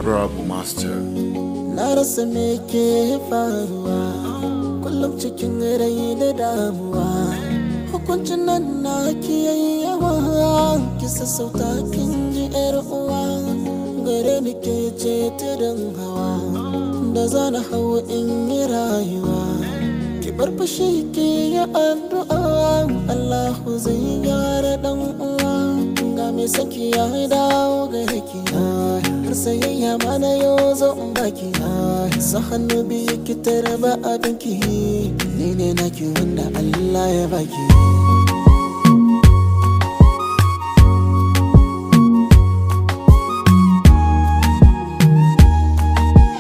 Honorable Master. Na rasa me ke faruwa kullum cikin rai da damuwa hukuncin nan na ki yawa ki sassauta kin ji yar uwa gare ni ke ce tudun hawa da zana hau in yi rayuwa ki bar fushi ki yi addu'a Allahu zai gyara dan uwa ga me saki ya dawo gare ki har sayayya mana yau zo in baki sa hannu biyu ki tarba abinki ni ne naki wanda Allah ya baki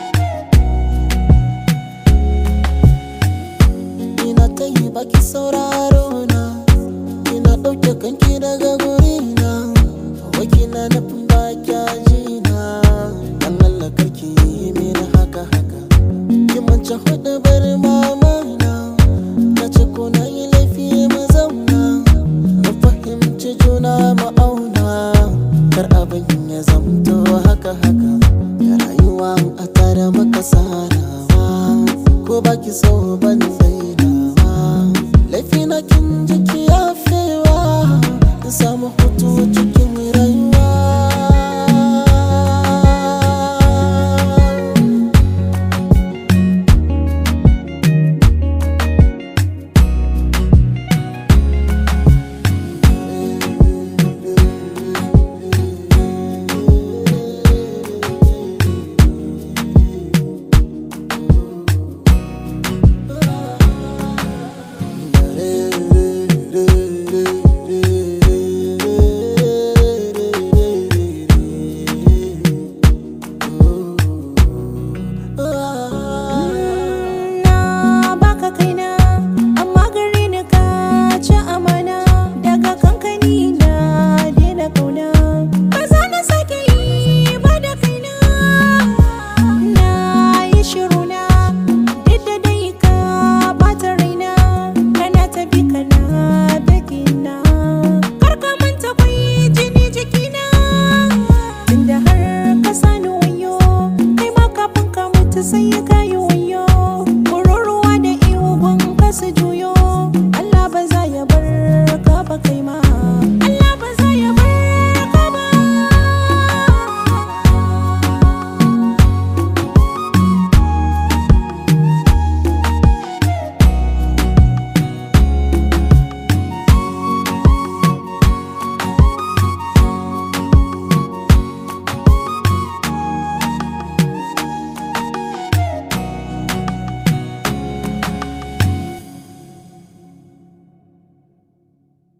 ina ta yi baki saura